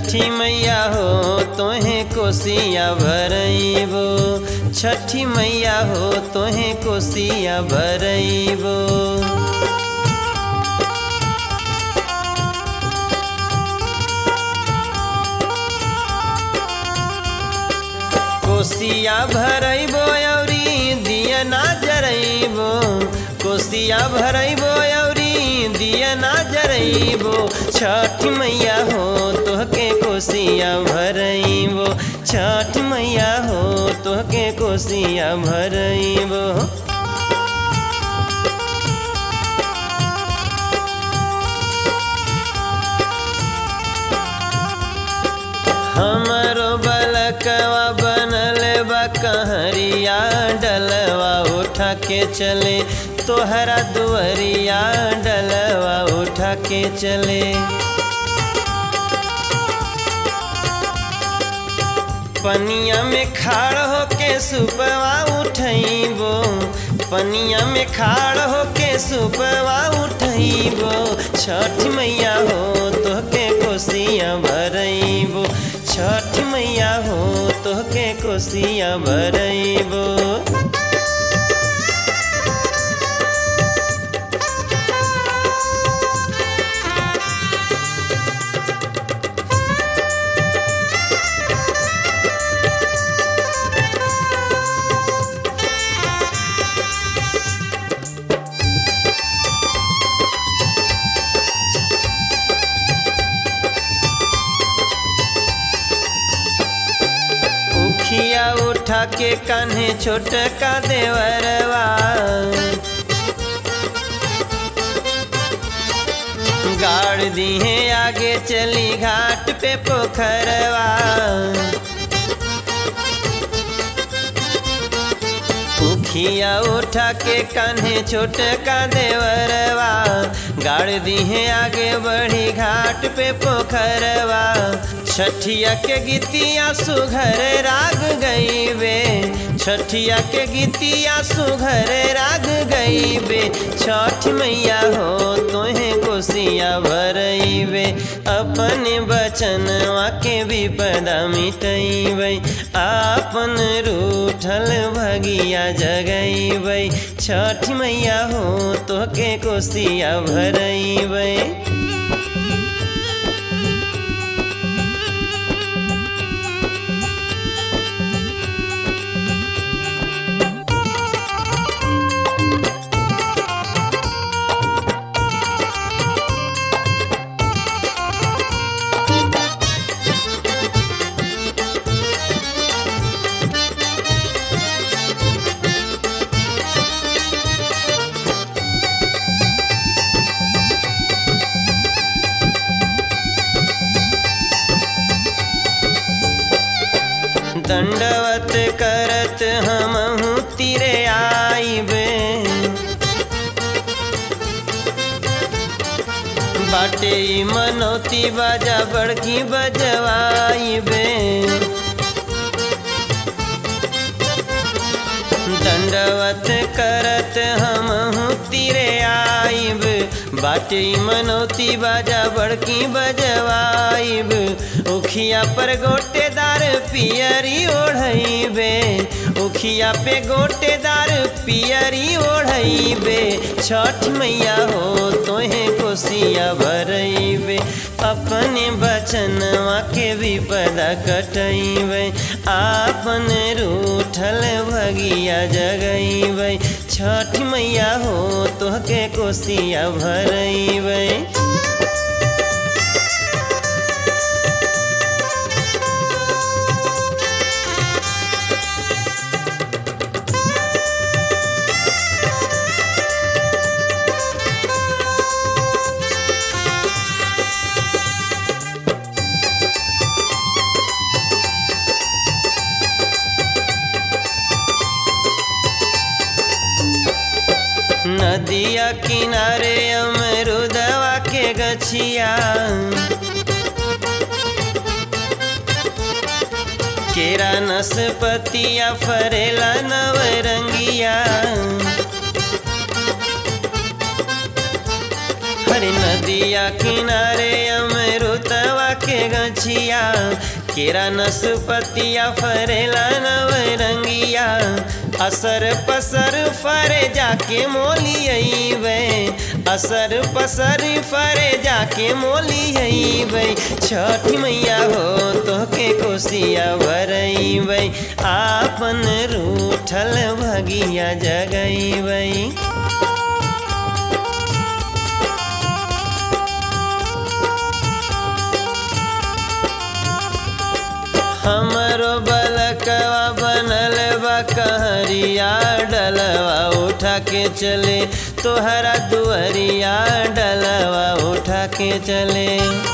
छठी मैया हो तोहे कोसिया भरइबो छठी मैया हो तोहे कोसिया भरइबो कोसिया भरइबो अउरी दिया ना जरइबो कोसिया भरइबो अउरी दिया ना जरइबो छठ मैया हो तोहके कोसिया भरइबो छठ मैया हो तोहके कोसिया भरइबो हमरो बलकवा बनल बा कहरिया डलवा उठा के चले तोहरा दुअरिया डलवा उठा के चले पनिया में खाड़ होके सुपवा उठइबो पनिया में खाड़ होके सुपवा उठइबो छठ मैया हो तोहके कोसिया भरइबो छठ मैया हो तोहके कोसिया भरइबो उखिया उठा के कान्हे छोटका देवरवा गाड़ दिहे आगे चली घाट पे पोखरवा उखिया उठा के कान्हे छोटका देवरवा गाड़ दिहे आगे बढ़ी घाट पे पोखरवा छठिया के गीतिया सुघर राग गईबे छठिया के गीतिया सुघर राग गईबे छठ मैया हो तोहे कोसिया भरइबे अपने बचनवा के विपदा मिटइबै आपन रूठल भगिया जगइबै छठ मैया हो तोहके कोसिया भरइबै दंडवत करत हमहू तिरे आइबे बाटे ई मनौती बाजा बड़की बजवाइबे दंडवत करत हमहू तिरे आइब बाटे ई मनौती बाजा बड़की बजवाइब उखिया पर गोटेदार पियरी ओढ़इबे उखिया पे गोटेदार पियरी ओढ़इबे छठ मैया हो तोहे कोसिया भरइबे अपने बचनवा के विपदा कटइबे आपन रूठल भगिया जगइबै छठ मैया हो तोहके कोसिया भरइबै नदिया किनारे अमरुदवा के गछिया केरा नसपतिया फरेला नवरंगिया हरी नदिया किनारे अमरुतवा के गछिया केरा नसपतिया फरेला नवरंगिया असर पसर फरे जाके मोली अइबै असर पसर फरे जाके मोली अइबै छठ मैया हो तोहके कोसिया भरइबै आपन रूठल भगिया जगइबै हमरो बलकवा बनल बा कहरिया डलवा उठा के चले तोहरा दुअरिया डलवा उठा के चले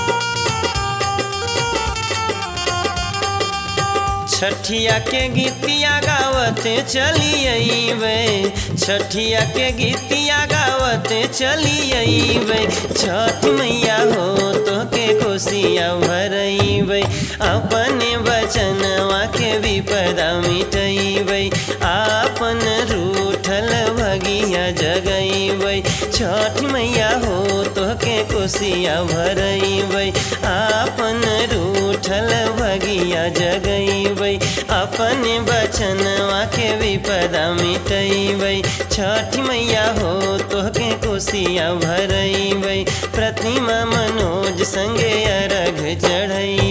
छठिया के गीतिया गावते चली अइबै छठिया के गीतिया गावते चली अइबै छठ मैया हो तोके कोसिया भरइबै अपने बचनवा के विपदा मिटइबै आपन रूठल भगिया जगइबै छठ मैया हो तोके कोसिया भरइबै आपन रूठल भगिया जगइबै अपने बचनवा के विपदा मिटइबै छठ मैया हो तोहके कोसिया भरइबै प्रतिमा मनोज संगे अर्घ चढ़ई